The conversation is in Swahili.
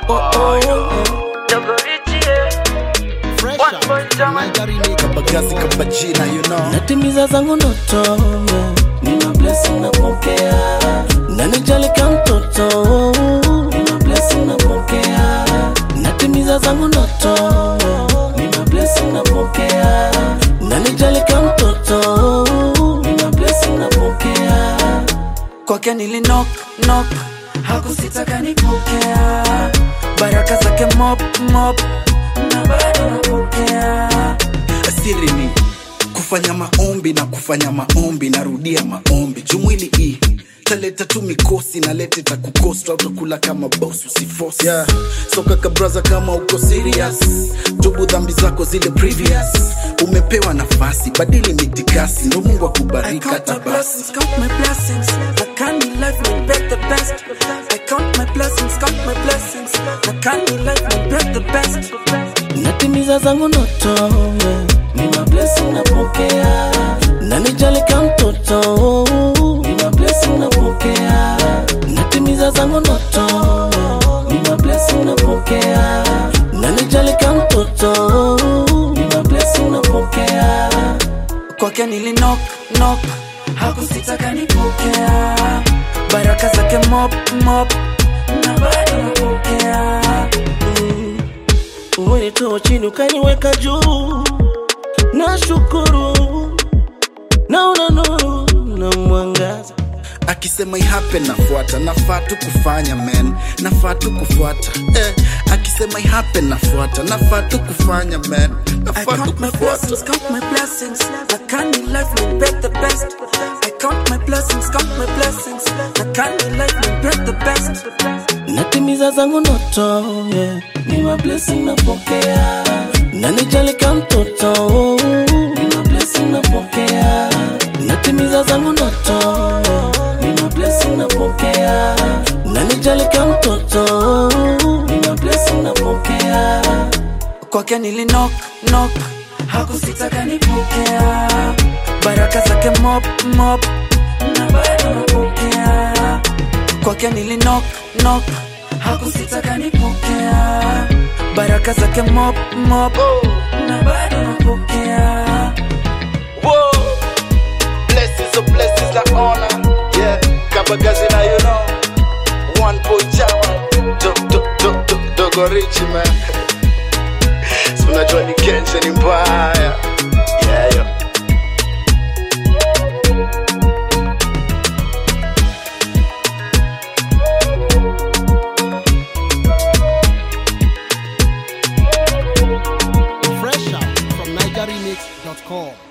oh, oh, oh. Dogo Richie, eh. Fresh One out boy from German. Niger remix. kabagazi kabajina you know natimiza zangu ndoto yeah. nina blessing napokea nanijalika mtoto nina blessing napokea natimiza zangu ndoto yeah. nina blessing napokea nanijalika mtoto nina blessing napokea kwake nili knock knock hakusitaka nipokea baraka zake mop mop na bado napokea siri ni kufanya maombi na kufanya maombi narudia maombi jumwili hii taleta tu mikosi na lete takukosta utakula kama bos usifosi yeah. soka kabraza kama uko serious tubu dhambi zako zile previous umepewa nafasi badili mitikasi ndo mungu I akubariki count hata my basi blessings, count my blessings. I can't be life, me bet the best. I count my blessings, count my blessings. I can't be life, me bet the best. Natimiza zangu ndoto, yeah. Nina blessing napokea. Nanijalika mtoto, nina blessing napokea. Natimiza zangu ndoto, yeah. Nina blessing napokea. Nanijalika mtoto, nina blessing napokea kwake nili knock knock hakusitaka nipokea baraka zake mop mop na bado napokea mm. umenitoa chini ukaniweka juu na shukuru naona nuru na mwangaza akisema ihape nafuata nafaa tu kufanya men nafaa tu kufuata eh, akisema ihape nafuata nafaa tu kufanya men I nafaa tu count my kufuata blessings, count my blessings. I can't be life, me bet the best. I count my blessings, count my blessings. I can't be life, me bet the best. Natimiza zangu ndoto, yeah. Ni ma blessing napokea. Nanijalika mtoto, ni ma blessing napokea. Natimiza zangu ndoto, yeah. Ni ma blessing napokea. Nanijalika mtoto, ni ma blessing napokea kwake nili knock knock hakusitaka nipokea baraka zake mop mop na bado napokea kwake nili knock knock hakusitaka nipokea baraka zake mop mop na bado napokea Whoa. Blessings of blessings like honor. Yeah, Kabagazi now you know. One boy Jama. Do, do, do, do, Dogo Richie man. Si unajua ni Kenche ni mbaya. Yeah, yo. Fresh out from NigerRemix.com.